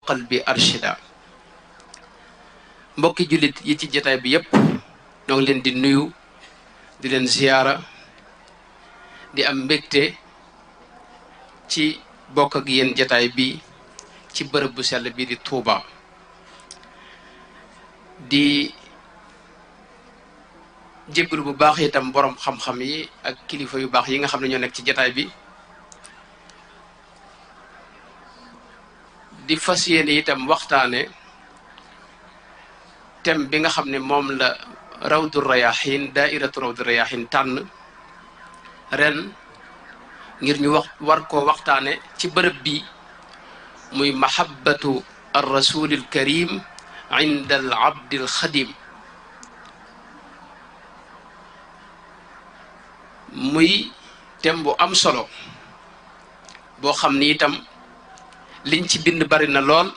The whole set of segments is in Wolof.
qalbi arshida mbokki jullit yi ci jataay bi yépp ñoo ngi leen di nuyu di leen ziyaara di am mbégte ci bokk ak yéen jataay bi ci bërëb bu sell bi di Tuuba di jéggalu bu baax itam borom xam-xam yi ak kilifa yu baax yi nga xam ne ñoo nekk ci jataay bi di fas yéene itam waxtaane thème bi nga xam ne moom la rawdu rayahin daairatu rawdu rayahin tànn ren ngir ñu wax war koo waxtaane ci bërëb bi muy mahabbatu ar rasulil karim inda al abdil xadim muy thème bu am solo boo xam ni itam liñ ci bind bari na lool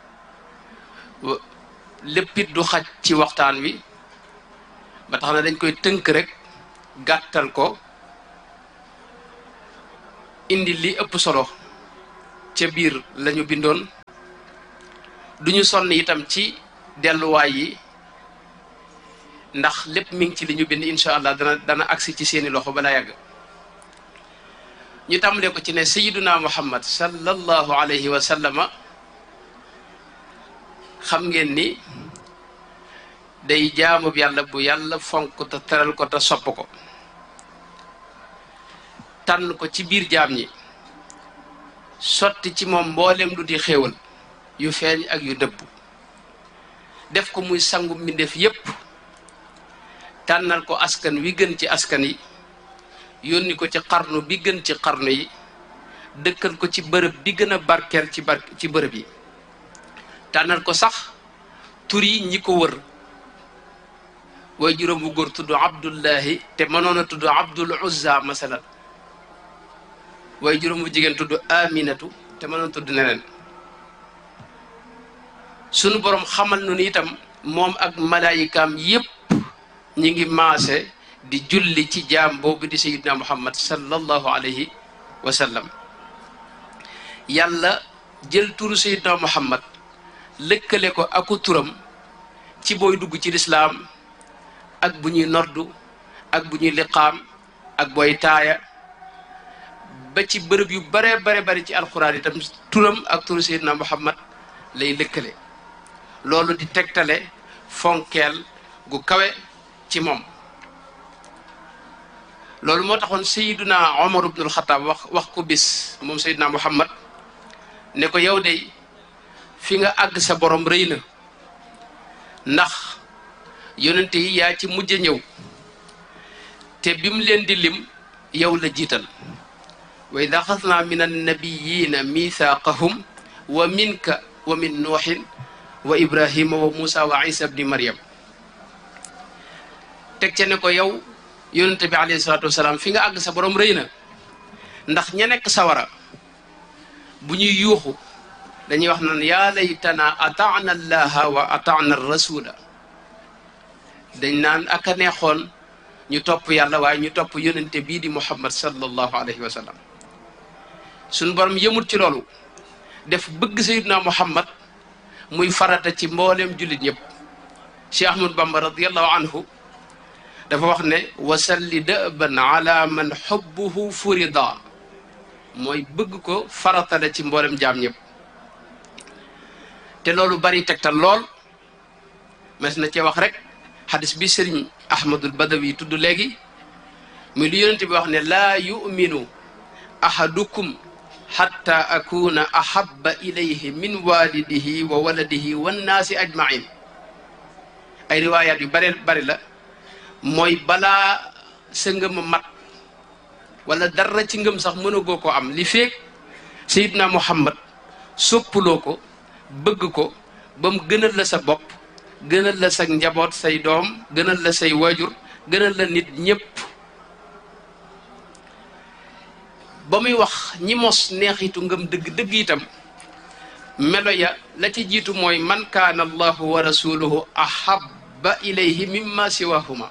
léppit du xaj ci waxtaan wi ba tax na dañ koy tënk rek gàttal ko indi li ëpp solo ca biir lañu bindoon duñu sonn itam ci delluwaay yi ndax lépp mi ngi ci li ñu bind incha allah dana dana agsi ci seeni loxo balaa yàgg ñu tàmbalee ko ci ne sayiduna muhammad sallallahu alayhi wa sallama xam ngeen ni day jaamub yàlla bu yàlla fonk te teral ko te sopp ko tànn ko ci biir jaam ñi sotti ci moom mboolem lu di xéewal yu feeñ ak yu dëbb def ko muy sangu mbindeef yépp tànnal ko askan wi gën ci askan yi yónni ko ci xarnu bi gën ci xarnu yi dëkkal ko ci bërëb bi gën a barkeel ci bar ci bërëb yi tànnal ko sax tur yi ñi ko wër way juróom bu góor tudd abdullahi te mënoon a tudd abdul uzza masalan way juróom bu jigéen tudd aminatu te mënoon tudd neneen sunu borom xamal nu ni itam moom ak malaayikaam yépp ñi ngi maase di julli ci jaam boobu di sayidna muhammad sallallahu alayhi wa sallam yàlla jël turu sayidna muhammad lëkkale ko aku turam ci booy dugg ci lislaam ak bu ñuy noddu ak bu ñuy liqaam ak booy taaya ba ci bërëb yu bare bare bari ci alxuraan itam turam ak turu sayidna muhammad lay lëkkale loolu di tegtale fonkeel gu kawe ci moom loolu moo taxoon sayiduna omar ibnul xataab wax wax ko bis moom sayiduna muhammad ne ko yow de fi nga àgg sa borom rëy na ndax yonente yi yaa ci mujj ñëw te bi mu leen di lim yow la jiital wa id axadna min annabiyina mithaqahum wa minka wa min nuuxin wa ibrahima wa muusa wa isa bni maryam teg ca ne ko yow yonente bi alayhi salaatu wasalaam fi nga àgg sa borom rëy na ndax ña nekk sawara bu ñuy yuuxu dañuy wax naan yaa laytana ataana allaha wa ataana rasula dañ naan ak a neexoon ñu topp yàlla waaye ñu topp yonente bii di muhammad sallallahu alayhi wa sallam suñ borom yëmut ci loolu def bëgg sayidna muhammad muy farata ci mbooleem jullit ñëpp cheikh ahmad bamba radiallahu anhu dafa wax ne wasalli dëban ala man xubbuhu furida mooy bëgg ko farata la ci mboolem jaam ñëpp te loolu bari tegtal lool mas na cee wax rek xadis bi sëriñ ahmadul badawi tudd léegi muy lu yonente bi wax ne laa yuminu ahadukum xatta akuna ahaba ilayhi min walidihi wa waladihi wannaasi ajmain ay riwaayaat yu bare bari la mooy balaa sa ngëm a mat wala dara ci ngëm sax mënagoo ko am li feeg sayidna muhammad soppuloo ko bëgg ko ba mu gënal la sa bopp gënal la sa njaboot say doom gënal la say waajur gënal la nit ñépp ba muy wax ñi mos neexitu ngëm dëgg-dëgg itam melo ya la ci jiitu mooy man kaana allahu wa rasuluhu ahabba ilayhi mimma siwahuma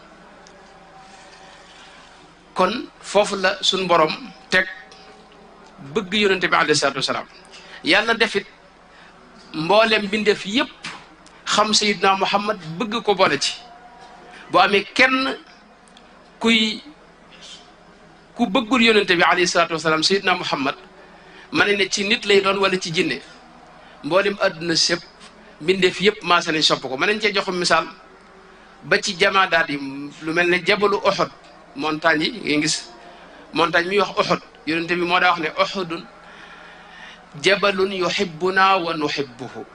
kon foofu la suñ borom teg bëgg yonente bi alayhi salatu wasalaam yàlla defit mboolem bindeef yépp xam sayidna muhammad bëgg ko boole ci bu amee kenn kuy ku bëggul yonente bi alayhi salaatu wasalaam sayidna muhammad ma ne ne ci nit lay doon wala ci jinne mboolem àdduna sépp mbindeef yépp maase nañ sopp ko mën nañ cee jox misaal ba ci jamaadaat yi lu mel ne jabalu Uhud montagne yi ngay gis montagne mi wax Uhud yonente bi moo daa wax ne Uhudun jabalun yuhibbuna wa nuhibbuhu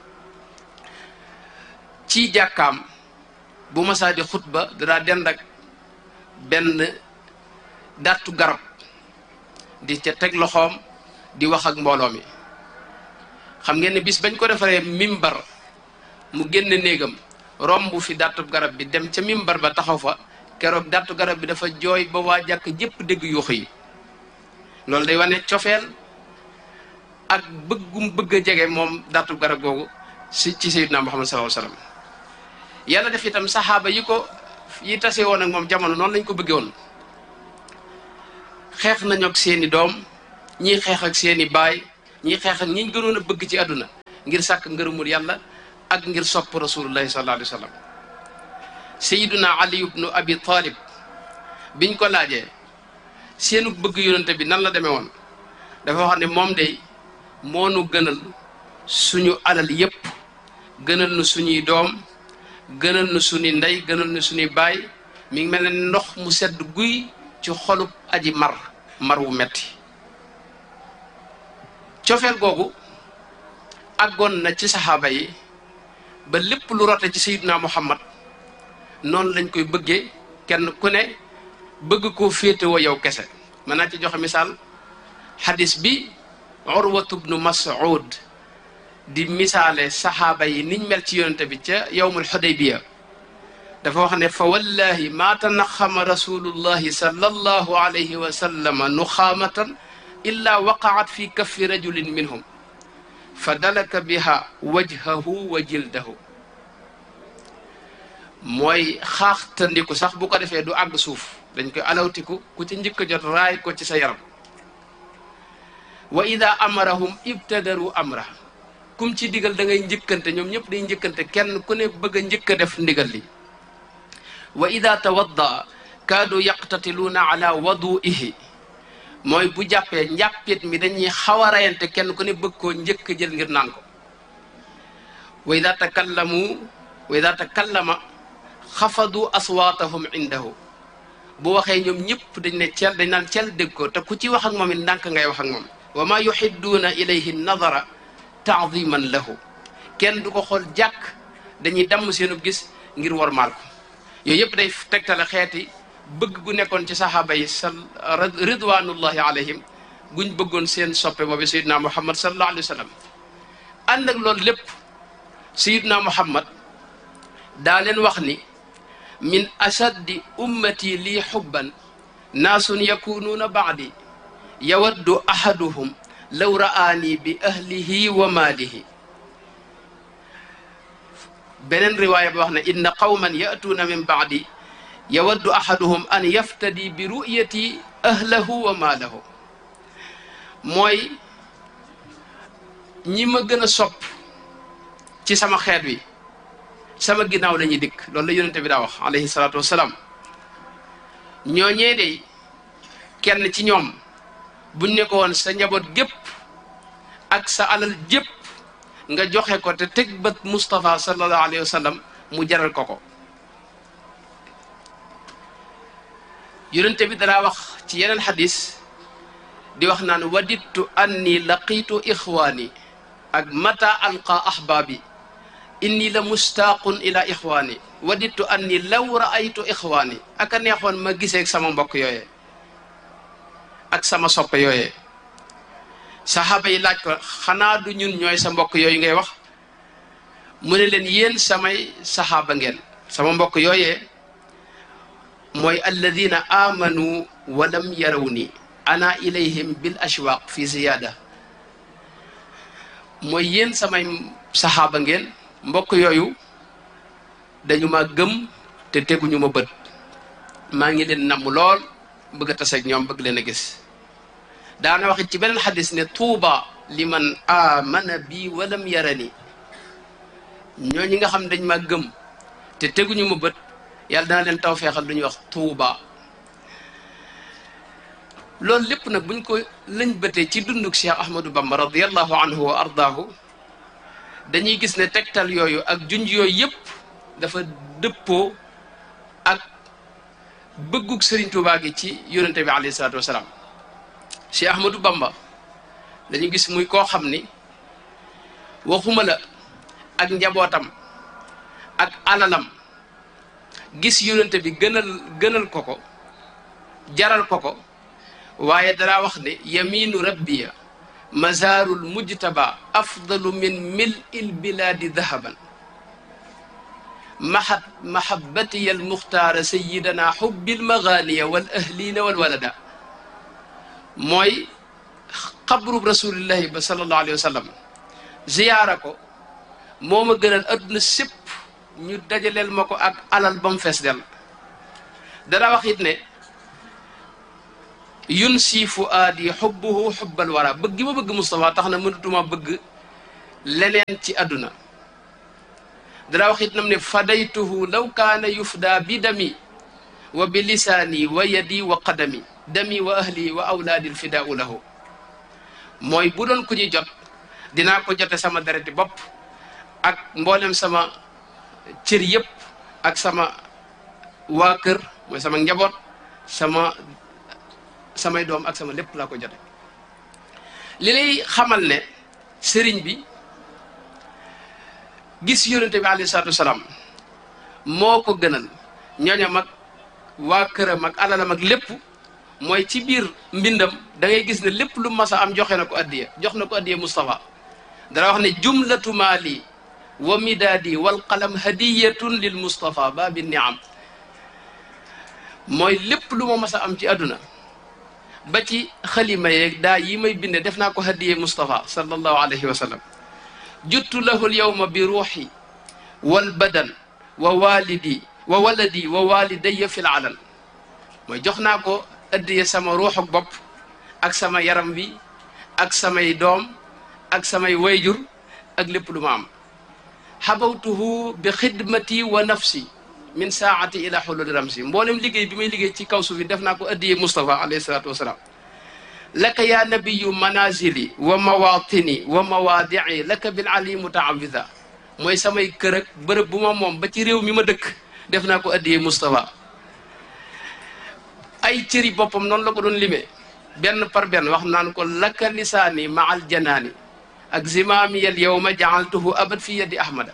ci jàkkaam bu masaa di xutba dadaa dend ak benn dattu garab di ca teg loxoom di wax ak mbooloo mi xam ngeen ne bis bañ ko defaree mimbar mu génn néegam romb fi dattu garab bi dem ca mimbar ba taxaw fa keroog dattu garab bi dafa jooy ba waa jàkk jépp dégg yuux yi loolu day wane cofeel ak bëggum bëgg a jege moom dattu garab googu si ci sayyidina Muhammad sallallahu alayhi wasallam yàlla def itam saxaaba yi ko yi tase woon ak moom jamono noonu lañ ko bëggee woon xeex nañu ak seeni doom ñii xeex ak seeni baay ñii xeex ak ñi gënoon a bëgg ci àdduna ngir sàkk ngërëmul yàlla ak ngir sopp rasulullahi sallallahu alayhi wa sallam sayiduna ali ibnu abi talib biñ ko laajee seenu bëgg yonente bi nan la demee woon dafa wax ne moom day moonu gënal suñu alal yépp gënal nu suñuy doom gënal nu suñuy ndey gënal nu suñuy baay mi ngi mel ne ndox mu sedd guy ci xolub aji mar mar wu metti cofeel googu àggoon na ci saxaaba yi ba lépp lu rote ci sayiduna muhammad noonu lañ koy bëggee kenn ku ne bëgg koo féetewoo yow kese mën naa ci joxe misaal xadis bi urwatu bnu mas'ud di misaale saxaaba yi niñ mel ci yonente bi ca yowmul xudaybiya dafa wax ne fa wallahi ma tanaxama rasulullahi sallallahu alayhi wa sallama nuxaamatan illa waqaat fi kaffi rajulin minhum fa dalaka biha wajhahu wa jildahu mooy xaaxtandiku sax bu ko defee du àgg suuf dañ koy alawtiku ku ci njëkk a jot raay ko ci sa yaram wa ida amarahum ibtadaru amra kum ci digal da ngay njëkkante ñoom ñëpp day njëkkante kenn ku ne bëgg a njëkk a def ndigal li wa ida tawadda kaadu yaqtatiluuna ala waduihi mooy bu jàppee njàppit mi dañuy xaw a rayante kenn ku ne bëgg koo njëkk a jël ngir naan ko wa ida takallamu wa ida takallama xafadu aswaatahum indahu bu waxee ñoom ñëpp dañ ne cel dañ naan cel dégg ko te ku ci wax ak moom it ndànk ngay wax ak moom wa ma yuxidduuna ilayhi nadara taadiman lahu kenn du ko xool jàkk dañuy damm seenub gis ngir wormaal ko yooyu yëpp day tegtale xeeti bëgg gu nekkoon ci saxaaba yi sal ridwanullahi alayhim guñ bëggoon seen soppe boobu sayidna muhammad sallallahu alayhi wa sallam ànd ak loolu lépp sayidna muhammad daa leen wax ni min ashaddi ummati lii xubban naasun yakunuuna baadi yawaddu ahaduhum law ra'aani bi ahlihi wa maalihi beneen riwaaya bi wax ne inna qawman ya'tuuna min baadi yawaddu ahaduhum an yaftadi bi ru'yati ahlahu wa maalahu mooy ñi ma gën a sopp ci sama xeet wi sama ginnaaw la ñuy dikk loolu la yonente bi daa wax alayhi salaatu wasalaam ñooñee de kenn ci ñoom buñ ne ko woon sa njaboot gépp ak sa alal jépp nga joxe ko te teg bët Moustapha sallallahu alayhi wa sallam mu jaral ko ko yonente bi danaa wax ci yeneen xadis di wax naan wadittu anni laqiitu ixwaani ak mata alqa ahbaabi inni la mustaaqun ila ixwaani wadittu anni law raaytu ixwaani ak a neexoon ma giseeg sama mbokk yooyee ak sama soppe yooyee saxaaba yi laaj ko xanaa du ñun ñooy sa mbokk yooyu ngay wax mu ne leen yéen samay saxaaba ngeen sama mbokk yooyee mooy alladina amanu wa lam yaraw ni ana ilayhim bil ashwaq fi ziyaada mooy yéen samay saxaaba ngeen mbokk yooyu dañu ma gëm te teguñu ma bët maa ngi leen namm lool bëgg a taseeg ñoom bëgg leen a gis daana waxit ci beneen xadis ne tuuba liman amana bi walam yarani ñoo ñi nga xam dañ ma gëm te teguñu ma bët yàlla dana leen taw feexal lu ñuy wax tuuba loolu lépp nag buñ ko lañ bëtee ci dunduk Cheikh Ahmadou Bamba radiallahu anhu wa ardaahu dañuy gis ne tegtal yooyu ak junj yooyu yëpp dafa dëppoo ak bëggug Serigne Touba gi ci yonente bi alayhi salaatu wasalaam Cheikh Ahmadou Bamba dañu gis muy koo xam ni waxuma la ak njabootam ak alalam gis yonente bi gënal gënal ko ko jaral ko ko waaye dara wax ne yaminu rabbiya mazarul mujtaba afdalu min mil il biladi dahaban mahat mahabatiya almuxtaara sayidana xubbil maganiya wal ahlina wal walada mooy xabrub rasulillahi ba sallallahu alayhi wa sallam ziyaara ko moo ma gënal adduna sépp ñu dajaleel ma ko ak alal ba mu fees del dara wax it ne yun si fu aadi xubbuhu xubbal wara bëgg gi ma bëgg Moustapha tax na mënatuma bëgg leneen ci àdduna dara wax it nam ne fadaytuhu law kaana yufda bi dami wa bi lisaani wa yadi wa qadami dami wa ahli wa awlaadi lfidaau lahu mooy bu doon ku ñuy jot dinaa ko jote sama dereti bopp ak mboolem sama cër yëpp ak sama waa kër mooy sama njaboot sama samay doom ak sama lépp laa ko jote li lay xamal ne sëriñ bi gis yonente bi alayhi salaatu wasalaam moo ko gënal ñooñam ak waa këram ak alalam ak lépp mooy ci biir mbindam da ngay gis ne lépp lu mas a am joxe na ko addiya jox na ko addiya Moustapha dara wax ne jumlatu maali wa midaadi wal qalam hadiyatun lil Moustapha baabi niam mooy lépp lu ma mas a am ci àdduna ba ci xalima yeeg daa yi may binde def naa ko hadiyee Moustapha sallallahu alayhi wa sallam juttu lahu lyawma bi ruuxi wal badan wa walidi wa waladi wa walidaya fi l alal mooy jox naa ko addiye sama ruuxuk bopp ak sama yaram wi ak samay doom ak samay wayjur ak lépp lu ma am xabawtuhu bi xidmati wa nafsi min saati ila xululi ramsi mboolem liggéey bi may liggéey ci kaw suuf bi def naa ko addiye Moustapha alayhi salaatu wasalaam laka ya nabiyu manazili wa mawatini wa mawaadii laka bil ali mutaawida mooy samay kër ak bërëb bu ma moom ba ci réew mi ma dëkk def naa ko addiye Moustapha ay cëri boppam noonu la ko doon limee benn par benn wax naan ko laka lisaani ma al janaani ak zimaami al yawma jaaltuhu abad fi yadi ahmada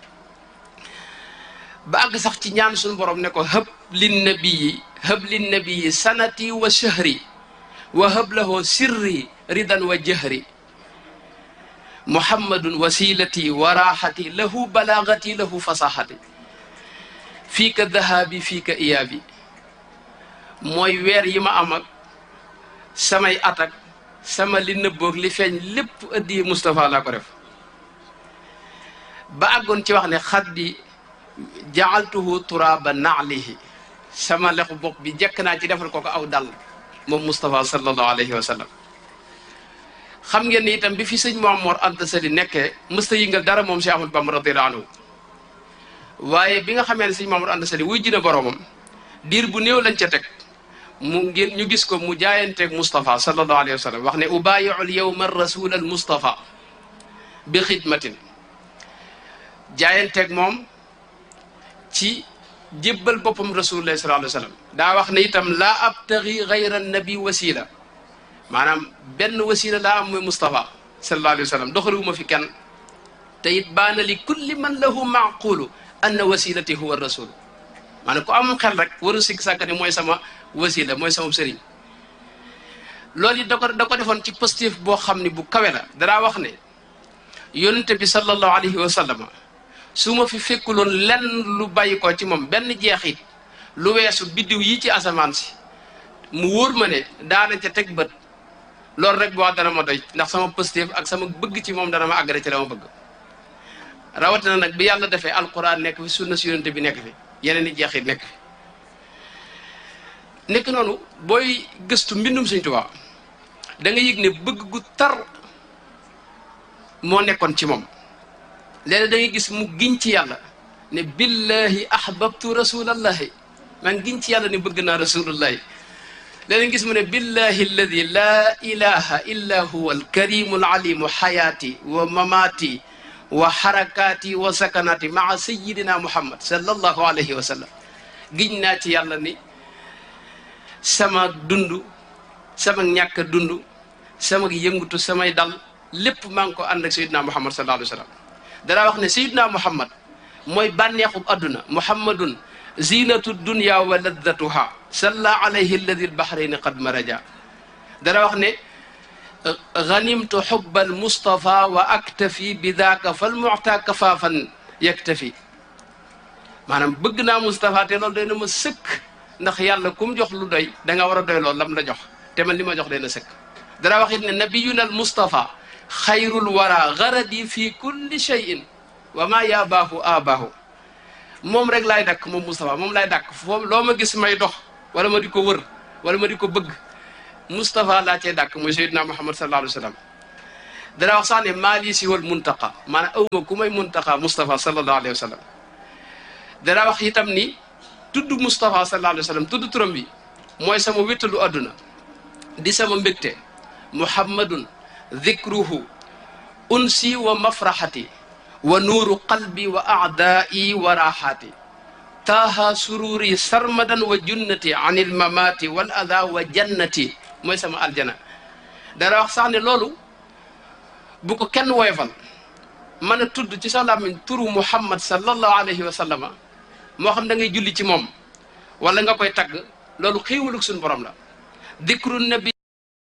ba àgg sax ci ñaan suñu borom ne ko hëb lin nabiyi hëb lin nabiyi sanati wa shahri wa hëb lahu sirri ridan wa jahri muhammadun wasilati wa raxati lahu balagati lahu fasaxati fii ka dahabi fii ka iyaabi mooy weer yi ma am ak samay atak sama li nëbboog li feeñ lépp ëddi Moustapha laa ko def ba àggoon ci wax ne xaddi jaaltuhu turaaba naalihi sama lexu bopp bi jekk naa ci defal ko ko aw dal moom Moustapha sallallahu alayhi wa sallam xam ngeen ni itam bi fi sëñ Mamoor Anta Sali nekkee mësta yëngal dara moom Cheikh Ahmadou Bamba radiyallahu anhu waaye bi nga xamee ne sëñ Mamoor Anta Sali wuy jina boroomam diir bu néew lañ ca teg mu ngir ñu gis ko mu jaayanteeg Moustapha sallallahu alayhi wa sallam wax ne ubaayiul yawma rasul al Moustapha bi xidmatin jaayanteeg moom ci jébbal boppam rasulullah sallallahu alayhi wa sallam daa wax ne itam laa abtagi gayra nabi wasila maanaam benn wasila laa am mooy Moustapha sallallahu alayhi wa sallam doxaliwuma fi kenn te it baana li kulli man lahu maaqulu anna wasilati huwa rasul maanaam ku am xel rek waru sikk sàkk ne mooy sama wasila mooy sama sëriñ loolu it da ko da ko defoon ci positif boo xam ne bu kawe la danaa wax ne yonente bi sallallahu alayhi wa sallam su ma fi fekkuloon lenn lu bàyyi ko ci moom benn jeexit lu weesu biddiw yi ci asamaan si mu wóor ma ne daana ca teg bët loolu rek bu wax dana ma doy ndax sama positif ak sama bëgg ci moom dana ma àggale ci la ma bëgg rawatina nag bi yàlla defee alquran nekk fi sunna si yonente bi nekk fi yeneen i jeexit nekk fi nekk noonu booy gëstu mbindum Sëñ Tuubaa da nga yëg ne bëgg gu tar moo nekkoon ci moom léeg da ngay gis mu giñ ci yàlla ne billahi ahbabtu rasulallahi maa ngi giñ ci yàlla ne bëgg naa rasulullahi léeg gis mu ne billahi alladi laa ilaha illa huwa alkarimu alalimu xayaati wa mamaati wa xarakaati wa sakanaati maa sayidina muhammad sallallahu alayhi wa sallam giñ naa ci yàlla ni sama dund sama ñàkk dund sama yëngutu samay dal lépp maa ngi ko ànd ak sayidina muhammad sallallahu alayhi wa sallam danaa wax ne sayidina muhammad mooy bànneexub adduna muhammadun zinatu dunya wa laddatuha salla alayhi alladi albahrayni qad maraja dana wax ne ganimtu xubba almustafa wa aktafi bi daaka falmuta kafaafan yaktafi maanaam bëgg naa Moustapha te loolu doy na ma sëkk ndax yàlla kum jox lu doy da nga war a doy loolu lam la jox te man li ma jox doy na sëkk dana wax it ne nabiyuna almustafa xayrul wara garadi fi kulli cheyin wa ma yaabaahu aabaahu moom rek laay dakk moom Moustapha moom laay dakk foofu loo ma gis may dox wala ma di ko wër wala ma di ko bëgg Moustapha laa cee dakk muy Seydina Muhammad sallallahu alayhi wa sallam dana wax sax ne maa lii si wal muntaqa maanaam awma ku may muntaqa Moustapha sallallahu alayhi wa sallam dana wax itam ni tudd Moustapha sallallahu alayhi wa sallam tudd turam bi mooy sama wéttalu adduna di sama mbégte muhammadun dhikruhu unsi wa mafraxati wa nuuru qalbi wa aadaai wa raaxaati taaha sururi sarmadan wa junnati an il mamaati wal ada wa jannati mooy sama aljana dara wax sax ne loolu bu ko kenn woyofal mën a tudd ci sa làmmiñ turu muhammad sallallahu alayhi wa sallama moo xam da ngay julli ci moom wala nga koy tagg loolu xéewalug suñu borom la dikru nabi